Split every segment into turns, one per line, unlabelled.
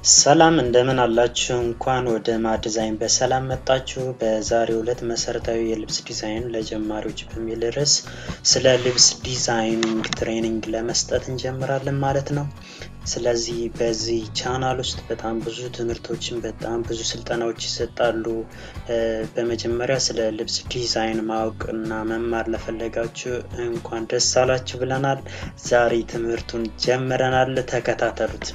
ሰላም እንደምን አላችሁ? እንኳን ወደ ማ ዲዛይን በሰላም መጣችሁ። በዛሬው ዕለት መሰረታዊ የልብስ ዲዛይን ለጀማሪዎች በሚል ርዕስ ስለ ልብስ ዲዛይኒንግ ትሬኒንግ ለመስጠት እንጀምራለን ማለት ነው። ስለዚህ በዚህ ቻናል ውስጥ በጣም ብዙ ትምህርቶችን በጣም ብዙ ስልጠናዎች ይሰጣሉ። በመጀመሪያ ስለ ልብስ ዲዛይን ማወቅ እና መማር ለፈለጋችሁ እንኳን ደስ አላችሁ ብለናል። ዛሬ ትምህርቱን ጀምረናል። ተከታተሉት።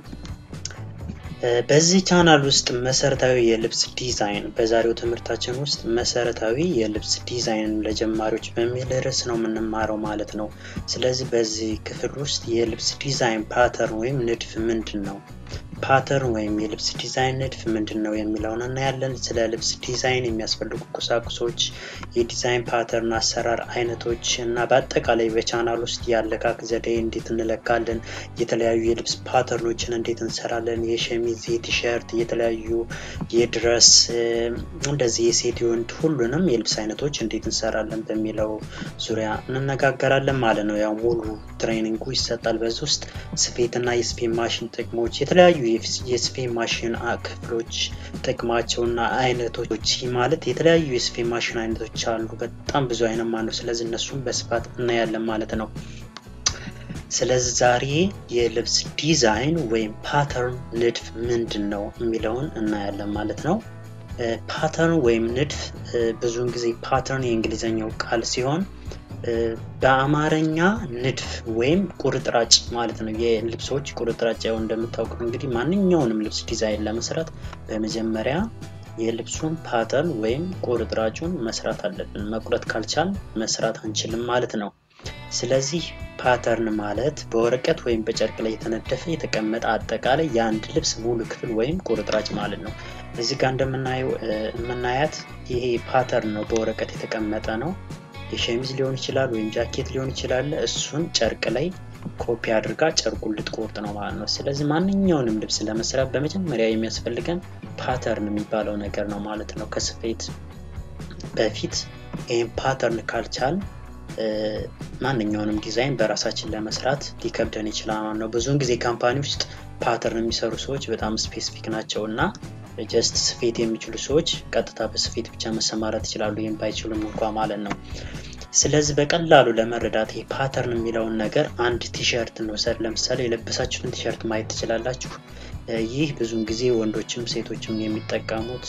በዚህ ቻናል ውስጥ መሰረታዊ የልብስ ዲዛይን በዛሬው ትምህርታችን ውስጥ መሰረታዊ የልብስ ዲዛይን ለጀማሪዎች በሚል ርዕስ ነው የምንማረው ማለት ነው። ስለዚህ በዚህ ክፍል ውስጥ የልብስ ዲዛይን ፓተርን ወይም ንድፍ ምንድን ነው፣ ፓተርን ወይም የልብስ ዲዛይን ንድፍ ምንድን ነው የሚለውን እናያለን። ስለ ልብስ ዲዛይን የሚያስፈልጉ ቁሳቁሶች፣ የዲዛይን ፓተርን አሰራር አይነቶች እና በአጠቃላይ በቻናል ውስጥ የአለካክ ዘዴ እንዴት እንለካለን፣ የተለያዩ የልብስ ፓተርኖችን እንዴት እንሰራለን፣ የሸሚዝ፣ የቲሸርት፣ የተለያዩ የድረስ እንደዚህ የሴት የወንድ ሁሉንም የልብስ አይነቶች እንዴት እንሰራለን በሚለው ዙሪያ እንነጋገራለን ማለት ነው። ያው ሙሉ ትሬኒንጉ ይሰጣል። በዚህ ውስጥ ስፌትና የስፌት ማሽን ጥቅሞች፣ የተለያዩ የስፌት ማሽን ክፍሎች ጥቅማቸውና አይነቶች ማለት የተለያዩ የስፌት ማሽን አይነቶች አሉ። በጣም ብዙ አይነት ማለት ነው። ስለዚህ እነሱም በስፋት እናያለን ማለት ነው። ስለዚህ ዛሬ የልብስ ዲዛይን ወይም ፓተርን ንድፍ ምንድን ነው የሚለውን እናያለን ማለት ነው። ፓተርን ወይም ንድፍ ብዙውን ጊዜ ፓተርን የእንግሊዝኛው ቃል ሲሆን በአማርኛ ንድፍ ወይም ቁርጥራጭ ማለት ነው። የልብሶች ቁርጥራጭ ያው እንደምታውቁት እንግዲህ ማንኛውንም ልብስ ዲዛይን ለመስራት በመጀመሪያ የልብሱን ፓተርን ወይም ቁርጥራጩን መስራት አለብን። መቁረጥ ካልቻል መስራት አንችልም ማለት ነው። ስለዚህ ፓተርን ማለት በወረቀት ወይም በጨርቅ ላይ የተነደፈ የተቀመጠ አጠቃላይ የአንድ ልብስ ሙሉ ክፍል ወይም ቁርጥራጭ ማለት ነው። እዚህ ጋር እንደምናየው የምናያት ይሄ ፓተርን ነው። በወረቀት የተቀመጠ ነው። የሸሚዝ ሊሆን ይችላል ወይም ጃኬት ሊሆን ይችላል። እሱን ጨርቅ ላይ ኮፒ አድርጋ ጨርቁን ልትቆርጥ ነው ማለት ነው። ስለዚህ ማንኛውንም ልብስ ለመስራት በመጀመሪያ የሚያስፈልገን ፓተርን የሚባለው ነገር ነው ማለት ነው። ከስፌት በፊት ይህም ፓተርን ካልቻል ማንኛውንም ዲዛይን በራሳችን ለመስራት ሊከብደን ይችላል ማለት ነው። ብዙውን ጊዜ ካምፓኒ ውስጥ ፓተርን የሚሰሩ ሰዎች በጣም ስፔሲፊክ ናቸው እና ጀስት ስፌት የሚችሉ ሰዎች ቀጥታ በስፌት ብቻ መሰማራት ይችላሉ፣ ይህም ባይችሉም እንኳ ማለት ነው። ስለዚህ በቀላሉ ለመረዳት ይህ ፓተርን የሚለውን ነገር አንድ ቲሸርት እንውሰድ። ለምሳሌ የለበሳችሁትን ቲሸርት ማየት ትችላላችሁ። ይህ ብዙውን ጊዜ ወንዶችም ሴቶችም የሚጠቀሙት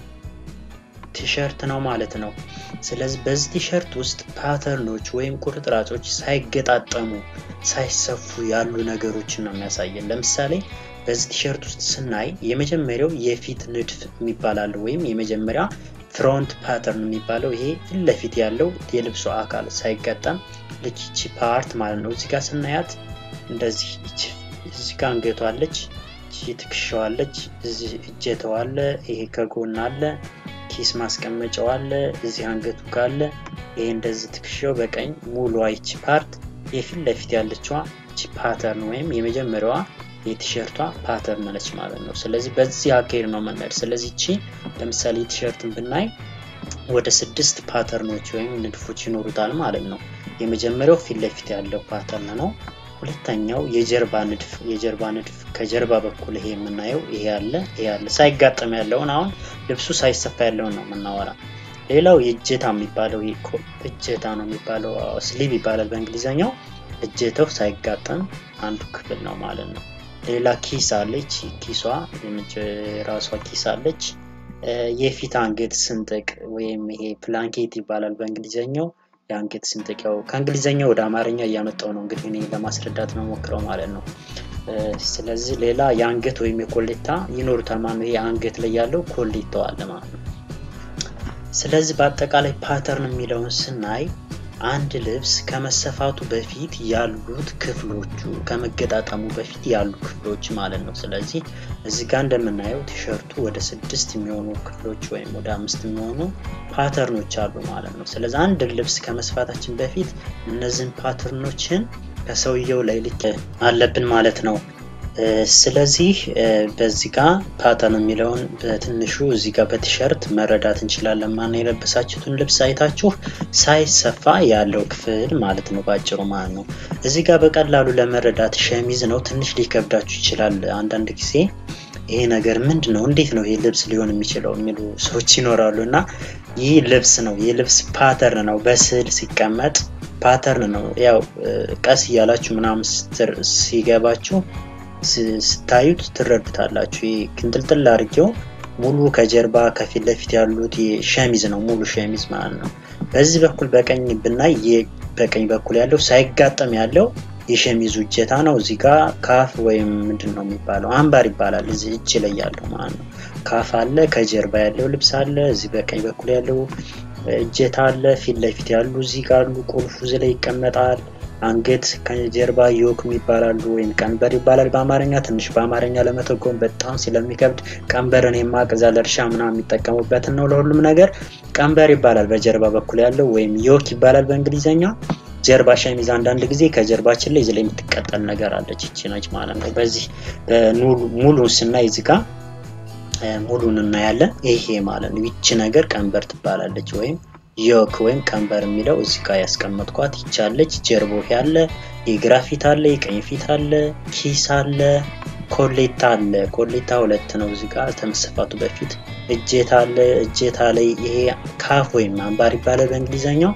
ቲሸርት ነው ማለት ነው። ስለዚህ በዚህ ቲሸርት ውስጥ ፓተርኖች ወይም ቁርጥራጮች ሳይገጣጠሙ ሳይሰፉ ያሉ ነገሮችን ነው የሚያሳየን። ለምሳሌ በዚህ ቲሸርት ውስጥ ስናይ የመጀመሪያው የፊት ንድፍ የሚባላል ወይም የመጀመሪያ ፍሮንት ፓተርን የሚባለው ይሄ ፊት ለፊት ያለው የልብሱ አካል ሳይገጠም ልክ ይቺ ፓርት ማለት ነው። እዚህ ጋር ስናያት እንደዚህ እዚህ ጋር አንገቷ አለች፣ ይቺ ትከሻዋ አለች፣ እዚህ እጀታው አለ፣ ይሄ ከጎን አለ ኪስ ማስቀመጫው አለ፣ እዚህ አንገቱ ካለ ይሄ እንደዚህ ትከሻው በቀኝ ሙሉ አይቺ ፓርት የፊት ለፊት ያለችዋ እቺ ፓተርን ወይም የመጀመሪያዋ የቲሸርቷ ፓተርን ነች ማለት ነው። ስለዚህ በዚህ አካሄድ ነው የምንሄድ። ስለዚህ እቺ ለምሳሌ ቲሸርትን ብናይ ወደ ስድስት ፓተርኖች ወይም ንድፎች ይኖሩታል ማለት ነው። የመጀመሪያው ፊት ለፊት ያለው ፓተርን ነው። ሁለተኛው የጀርባ ንድፍ የጀርባ ንድፍ ከጀርባ በኩል ይሄ የምናየው ይሄ ያለ ይሄ ያለ ሳይጋጠም ያለውን አሁን ልብሱ ሳይሰፋ ያለውን ነው የምናወራ። ሌላው የእጀታ የሚባለው እጀታ ነው የሚባለው ስሊቭ ይባላል በእንግሊዝኛው። እጀታው ሳይጋጠም አንዱ ክፍል ነው ማለት ነው። ሌላ ኪስ አለች። ኪሷ ራሷ ኪስ አለች። የፊት አንገት ስንጥቅ ወይም ይሄ ፕላንኬት ይባላል በእንግሊዝኛው የአንገት ስንጥቅ ያው ከእንግሊዝኛ ወደ አማርኛ እያመጣው ነው እንግዲህ እኔ ለማስረዳት ነው ሞክረው ማለት ነው። ስለዚህ ሌላ የአንገት ወይም የኮሌታ ይኖሩታል ማለት ነው። ይሄ አንገት ላይ ያለው ኮሌታው አለ ማለት ነው። ስለዚህ በአጠቃላይ ፓተርን የሚለውን ስናይ አንድ ልብስ ከመሰፋቱ በፊት ያሉት ክፍሎቹ ከመገጣጠሙ በፊት ያሉ ክፍሎች ማለት ነው። ስለዚህ እዚህ ጋር እንደምናየው ቲሸርቱ ወደ ስድስት የሚሆኑ ክፍሎች ወይም ወደ አምስት የሚሆኑ ፓተርኖች አሉ ማለት ነው። ስለዚህ አንድ ልብስ ከመስፋታችን በፊት እነዚህን ፓተርኖችን ከሰውየው ላይ ልክ አለብን ማለት ነው። ስለዚህ በዚህ ጋር ፓተርን የሚለውን በትንሹ እዚህ ጋር በቲሸርት መረዳት እንችላለን። ማን የለበሳችሁትን ልብስ አይታችሁ ሳይሰፋ ያለው ክፍል ማለት ነው፣ ባጭሩ ማለት ነው። እዚህ ጋር በቀላሉ ለመረዳት ሸሚዝ ነው፣ ትንሽ ሊከብዳችሁ ይችላል አንዳንድ ጊዜ ይሄ ነገር ምንድን ነው? እንዴት ነው ይሄ ልብስ ሊሆን የሚችለው የሚሉ ሰዎች ይኖራሉ። እና ይህ ልብስ ነው፣ የልብስ ፓተርን ነው። በስዕል ሲቀመጥ ፓተርን ነው። ያው ቀስ እያላችሁ ምናምን ሲገባችሁ ስታዩት ትረዱታላችሁ። ይሄ ክንጥልጥል አድርጌው ሙሉ ከጀርባ ከፊት ለፊት ያሉት ሸሚዝ ነው፣ ሙሉ ሸሚዝ ማለት ነው። በዚህ በኩል በቀኝ ብናይ በቀኝ በኩል ያለው ሳይጋጠም ያለው የሸሚዙ እጀታ ነው። እዚህ ጋር ካፍ ወይም ምንድን ነው የሚባለው አምባር ይባላል። እዚህ እጅ ላይ ያለው ማለት ነው። ካፍ አለ፣ ከጀርባ ያለው ልብስ አለ። እዚህ በቀኝ በኩል ያለው እጀታ አለ። ፊት ለፊት ያሉ እዚህ ጋር አሉ። ቁልፉ እዚህ ላይ ይቀመጣል። አንገት ከጀርባ ዮክ ይባላሉ ወይም ቀንበር ይባላል በአማርኛ። ትንሽ በአማርኛ ለመተጎም በጣም ስለሚከብድ ቀንበርን የማቀዛ ለእርሻ ምናምን የሚጠቀሙበትን ነው። ለሁሉም ነገር ቀንበር ይባላል በጀርባ በኩል ያለው ወይም ዮክ ይባላል በእንግሊዝኛ። ጀርባ ሸሚዝ አንዳንድ ጊዜ ከጀርባችን ላይ እዚህ ላይ የምትቀጠል ነገር አለች። ይቺ ነች ማለት ነው። በዚህ ሙሉን ስናይ እዚህ ጋር ሙሉን እናያለን። ይሄ ማለት ነው። ይቺ ነገር ቀንበር ትባላለች ወይም ዮክ ወይም ቀንበር የሚለው እዚህ ጋር ያስቀመጥኳት ይቻለች። ጀርቦ ያለ የግራ ፊት አለ፣ የቀኝ ፊት አለ፣ ኪስ አለ፣ ኮሌታ አለ። ኮሌታ ሁለት ነው እዚህ ጋር ከመሰፋቱ በፊት እጀታ አለ። እጀታ ላይ ይሄ ካፍ ወይም አምባር ይባላል በእንግሊዘኛው።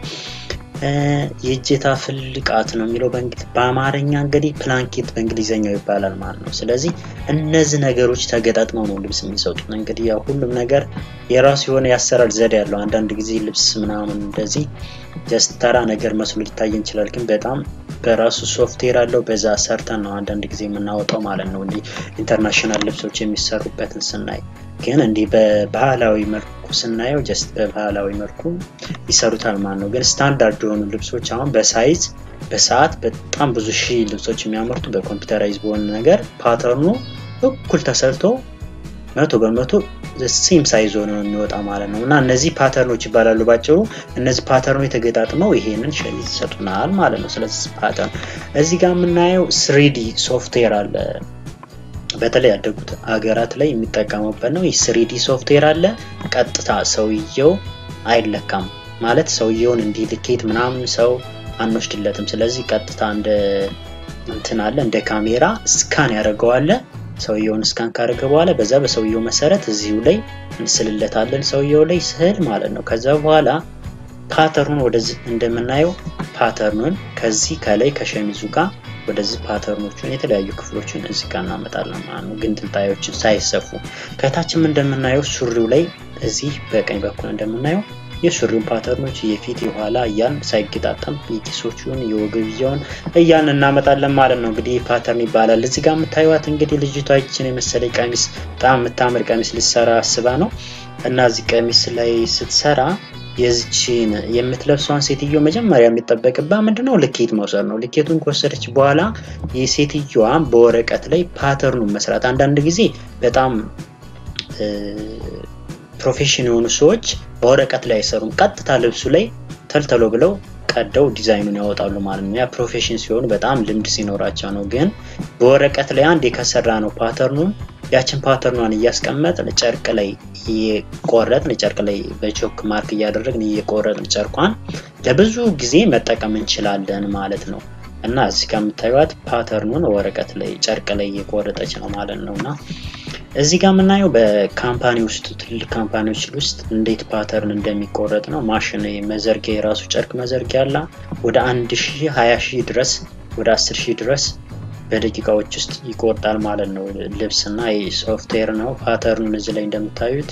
የእጀታ ፍልቃት ነው የሚለው በአማርኛ እንግዲህ ፕላንኬት በእንግሊዘኛው ይባላል ማለት ነው። ስለዚህ እነዚህ ነገሮች ተገጣጥመው ነው ልብስ የሚሰጡት። እንግዲህ ያው ሁሉም ነገር የራሱ የሆነ ያሰራር ዘዴ ያለው። አንዳንድ ጊዜ ልብስ ምናምን እንደዚህ ጀስት ተራ ነገር መስሎ ሊታይ ይችላል፣ ግን በጣም በራሱ ሶፍትዌር አለው። በዛ ሰርተን ነው አንዳንድ ጊዜ የምናወጣው ማለት ነው። እንዲህ ኢንተርናሽናል ልብሶች የሚሰሩበትን ስናይ ግን እንዲህ በባህላዊ መልኩ ስናየው ጀስት በባህላዊ መልኩ ይሰሩታል ማለት ነው። ግን ስታንዳርድ የሆኑ ልብሶች አሁን በሳይዝ በሰዓት በጣም ብዙ ሺህ ልብሶች የሚያመርቱ በኮምፒውተራይዝ በሆነ ነገር ፓተርኑ እኩል ተሰርቶ መቶ በመቶ ሴም ሳይዝ ሆኖ የሚወጣ ማለት ነው። እና እነዚህ ፓተርኖች ይባላሉ ባጭሩ። እነዚህ ፓተርኖች የተገጣጥመው ይሄንን ሸሚዝ ይሰጡናል ማለት ነው። ስለዚህ ፓተርን እዚህ ጋር የምናየው ስሪዲ ሶፍትዌር አለ። በተለይ ያደጉት ሀገራት ላይ የሚጠቀሙበት ነው። ይህ ስሪዲ ሶፍትዌር አለ። ቀጥታ ሰውየው አይለካም ማለት ሰውየውን እንዲህ ልኬት ምናምን ሰው አንወስድለትም። ስለዚህ ቀጥታ እንደ እንትን አለ እንደ ካሜራ ስካን ያደርገዋለ። ሰውየውን ስካን ካደረገ በኋላ በዛ በሰውየው መሰረት እዚሁ ላይ እንስልለታለን ሰውየው ላይ ስዕል ማለት ነው። ከዛ በኋላ ፓተርኑን ወደዚህ እንደምናየው ፓተርኑን ከዚህ ከላይ ከሸሚዙ ጋር ወደዚህ ፓተርኖቹን የተለያዩ ክፍሎችን እዚህ ጋር እናመጣለን ማለት ነው። ግን ትልጣዮችን ሳይሰፉ ከታችም እንደምናየው ሱሪው ላይ እዚህ በቀኝ በኩል እንደምናየው የሱሪውን ፓተርኖች የፊት የኋላ እያልን ሳይገጣጠም የኪሶቹን የወገብያውን እያልን እናመጣለን ማለት ነው። እንግዲህ ፓተርን ይባላል። እዚህ ጋር የምታዩት እንግዲህ ልጅቷችን የመሰለ ቀሚስ በጣም የምታምር ቀሚስ ልትሰራ አስባ ነው እና እዚህ ቀሚስ ላይ ስትሰራ የዚችን የምትለብሷን ሴትዮ መጀመሪያ የሚጠበቅባት ምንድነው? ልኬት መውሰድ ነው። ልኬቱን ከወሰደች በኋላ የሴትዮዋን በወረቀት ላይ ፓተርኑን መስራት። አንዳንድ ጊዜ በጣም ፕሮፌሽን የሆኑ ሰዎች በወረቀት ላይ አይሰሩም። ቀጥታ ልብሱ ላይ ተልተሎ ብለው ቀደው ዲዛይኑን ያወጣሉ ማለት ነው። ያ ፕሮፌሽን ሲሆኑ በጣም ልምድ ሲኖራቸው ነው። ግን በወረቀት ላይ አንድ የከሰራ ነው ፓተርኑን ያችን ፓተርኗን እያስቀመጥን ጨርቅ ላይ እየቆረጥን ጨርቅ ላይ በቾክ ማርክ እያደረግን እየቆረጥን ጨርቋን ለብዙ ጊዜ መጠቀም እንችላለን ማለት ነው። እና እዚህ ጋር የምታዩት ፓተርኑን ወረቀት ላይ ጨርቅ ላይ እየቆረጠች ነው ማለት ነው። እና እዚህ ጋር የምናየው በካምፓኒ ውስጥ ትልቅ ካምፓኒዎች ውስጥ እንዴት ፓተርን እንደሚቆረጥ ነው። ማሽን መዘርጊያ የራሱ ጨርቅ መዘርጊያ አለ። ወደ አንድ ሺህ ሀያ ሺህ ድረስ ወደ አስር ሺህ ድረስ በደቂቃዎች ውስጥ ይቆርጣል ማለት ነው። ልብስ እና ሶፍትዌር ነው። ፓተርኑን እዚህ ላይ እንደምታዩት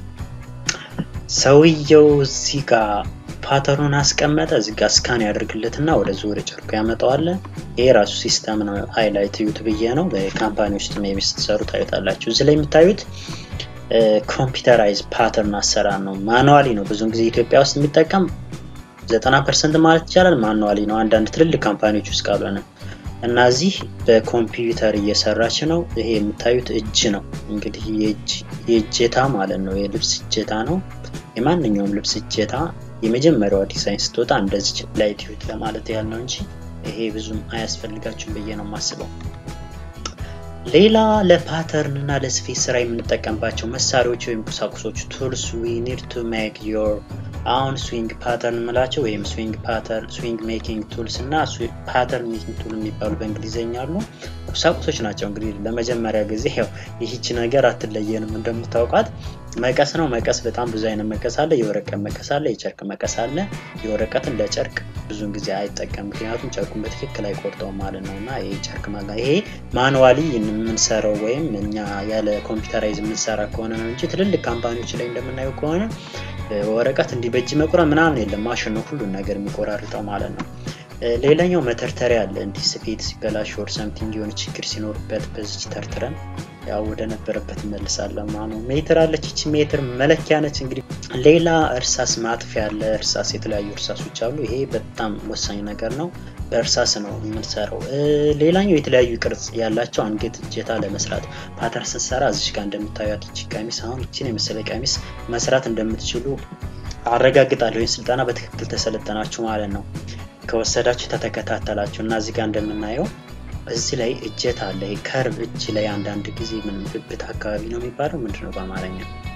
ሰውየው እዚህ ጋር ፓተርኑን አስቀመጠ። እዚህ ጋር ስካን ያደርግለትና ወደ ዙር ጨርቁ ያመጣዋል። ይሄ ራሱ ሲስተም ነው። ሃይላይት ዩት ብዬ ነው። በካምፓኒ ውስጥ ሜቢ ስትሰሩ ታዩታላችሁ። እዚህ ላይ የምታዩት ኮምፒውተራይዝ ፓተርን አሰራር ነው። ማኑዋሊ ነው። ብዙውን ጊዜ ኢትዮጵያ ውስጥ የሚጠቀም ዘጠና ፐርሰንት ማለት ይቻላል ማኑዋሊ ነው። አንዳንድ ትልልቅ ካምፓኒዎች ውስጥ ካልሆነ እና እዚህ በኮምፒውተር እየሰራች ነው። ይሄ የምታዩት እጅ ነው እንግዲህ የእጀታ ማለት ነው። የልብስ እጀታ ነው። የማንኛውም ልብስ እጀታ የመጀመሪያዋ ዲዛይን ስትወጣ እንደዚህ ላይት ዩት ለማለት ያህል ነው እንጂ ይሄ ብዙም አያስፈልጋችሁም ብዬ ነው የማስበው። ሌላ ለፓተርን እና ለስፌት ስራ የምንጠቀምባቸው መሳሪያዎች ወይም ቁሳቁሶች ቱልስ ዊ ኒድ ቱ ሜክ ዮር አሁን ስዊንግ ፓተርን የምላቸው ወይም ስዊንግ ፓተርን ስዊንግ ሜኪንግ ቱልስ እና ፓተርን ሜኪንግ ቱል የሚባሉ በእንግሊዝኛ አሉ ቁሳቁሶች ናቸው እንግዲህ ለመጀመሪያ ጊዜ ያው ይህች ነገር አትለየንም እንደምታውቃት መቀስ ነው መቀስ በጣም ብዙ አይነት መቀስ አለ የወረቀት መቀስ አለ የጨርቅ መቀስ አለ የወረቀትን ለጨርቅ ብዙን ጊዜ አይጠቀም ምክንያቱም ጨርቁን በትክክል አይቆርጠው ማለት ነው እና ይሄ ጨርቅ ማለት ይሄ ማኑዋሊ የምንሰራው ወይም እኛ ያለ ኮምፒውተራይዝ የምንሰራ ከሆነ ነው እንጂ ትልልቅ ካምፓኒዎች ላይ እንደምናየው ከሆነ ወረቀት እንዲህ በእጅ መቁረጥ ምናምን የለም ማሽን ነው ሁሉን ነገር የሚቆራርጠው ማለት ነው ሌላኛው መተርተሪያ አለ እንዲህ ስፌት ሲበላሽ ወር ሰምቲንግ የሆነ ችግር ሲኖርበት በዚች ተርትረን ያው ወደ ነበረበት እንመልሳለን ማለት ነው ሜትር አለች ይቺ ሜትር መለኪያ ነች እንግዲህ ሌላ እርሳስ ማጥፊያ አለ እርሳስ የተለያዩ እርሳሶች አሉ ይሄ በጣም ወሳኝ ነገር ነው በእርሳስ ነው የምንሰራው ሌላኛው የተለያዩ ቅርጽ ያላቸው አንገት እጀታ ለመስራት ፓተር ስንሰራ እዚች ጋር እንደምታዩት ይቺ ቀሚስ አሁን ይችን የመሰለ ቀሚስ መስራት እንደምትችሉ አረጋግጣለሁ ይህን ስልጠና በትክክል ተሰለጠናችሁ ማለት ነው ከወሰዳችሁ ተተከታተላችሁ እና እዚህ ጋር እንደምናየው እዚህ ላይ እጀት አለ ከርብ እጅ ላይ አንዳንድ ጊዜ ምን ብብት አካባቢ ነው የሚባለው ምንድነው በአማርኛ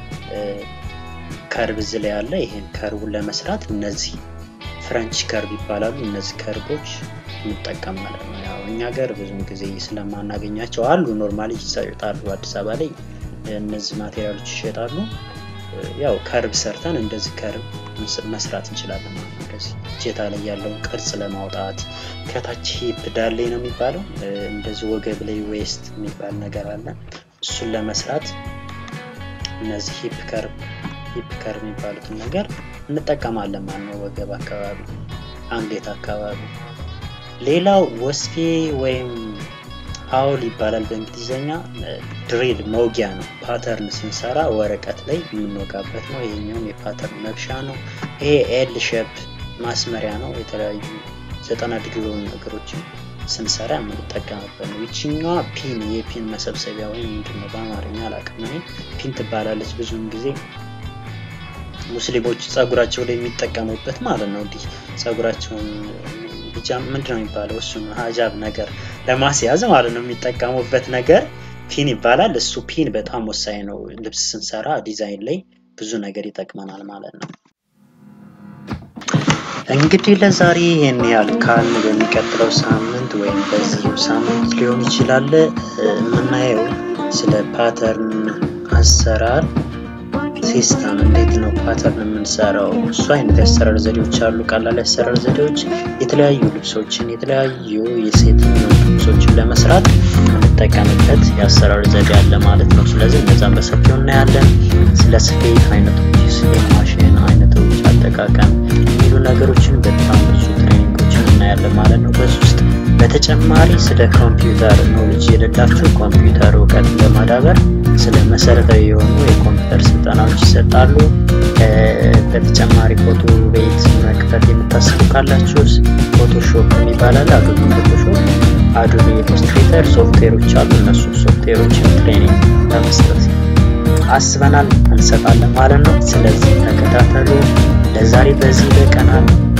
ከርብ እዚህ ላይ አለ ይሄን ከርቡን ለመስራት እነዚህ ፍረንች ከርብ ይባላሉ እነዚህ ከርቦች እንጠቀማለን ያው እኛ ገር ብዙም ጊዜ ስለማናገኛቸው አሉ ኖርማሊ ይሰጣሉ አዲስ አበባ ላይ እነዚህ ማቴሪያሎች ይሸጣሉ ያው ከርብ ሰርተን እንደዚህ ከርብ መስራት እንችላለን ማለት ነው እንደዚህ እጀታ ላይ ያለውን ቅርጽ ለማውጣት ከታች ሂፕ ዳሌ ነው የሚባለው እንደዚህ ወገብ ላይ ዌስት የሚባል ነገር አለ እሱን ለመስራት እነዚህ ሂፕ ከርብ ሂፕ ከርብ የሚባሉትን ነገር እንጠቀማለን ማለት ነው ወገብ አካባቢ አንገት አካባቢ ሌላው ወስፌ ወይም አውል ይባላል በእንግሊዝኛ ድሪል መውጊያ ነው ፓተርን ስንሰራ ወረቀት ላይ የምንወጋበት ነው ይሄኛውም የፓተርን መብሻ ነው ይሄ ኤል ሸፕ ማስመሪያ ነው የተለያዩ ዘጠና ዲግሪ የሆኑ ነገሮችን ስንሰራ የምንጠቀምበት ነው ይችኛዋ ፒን የፒን መሰብሰቢያ ወይም ምንድነው በአማርኛ አላቅም እኔ ፒን ትባላለች ብዙውን ጊዜ ሙስሊሞች ጸጉራቸው ላይ የሚጠቀሙበት ማለት ነው እንዲህ ጸጉራቸውን ብቻ ምንድነው የሚባለው እሱን ሀጃብ ነገር ለማስያዝ ማለት ነው የሚጠቀሙበት ነገር ፒን ይባላል እሱ ፒን በጣም ወሳኝ ነው ልብስ ስንሰራ ዲዛይን ላይ ብዙ ነገር ይጠቅመናል ማለት ነው እንግዲህ ለዛሬ ይህን ያህል ካልን በሚቀጥለው ሳምንት ወይም በዚሁ ሳምንት ሊሆን ይችላል የምናየው ስለ ፓተርን አሰራር ሲስተም እንዴት ነው ፓተርን የምንሰራው እሱ አይነት የአሰራር ዘዴዎች አሉ ቀላል የአሰራር ዘዴዎች የተለያዩ ልብሶችን የተለያዩ የሴት ልብሶችን ለመስራት የምንጠቀምበት የአሰራር ዘዴ አለ ማለት ነው ስለዚህ እነዛን በሰፊው እናያለን ስለ ስፌት አይነቶች ስለ ማሽን አይነቶች አጠቃቀም የሚሉ ነገሮችን በጣም ብዙ ትሬኒንጎችን እናያለን ማለት ነው በዚህ ውስጥ በተጨማሪ ስለ ኮምፒውተር ኖሌጅ የሌላችሁ ኮምፒውተር እውቀት ለማዳበር ስለ መሰረታዊ የሆኑ የኮምፒውተር ስልጠናዎች ይሰጣሉ በተጨማሪ ፎቶ ቤት መክፈት የምታስቡ ካላችሁ ፎቶሾፕ የሚባላል አዶቢ ፎቶሾፕ አዶቢ ኢሉስትሬተር ሶፍትዌሮች አሉ እነሱ ሶፍትዌሮችን ትሬኒንግ ለመስጠት አስበናል እንሰጣለን ማለት ነው ስለዚህ ተከታተሉ ለዛሬ በዚህ በቀናል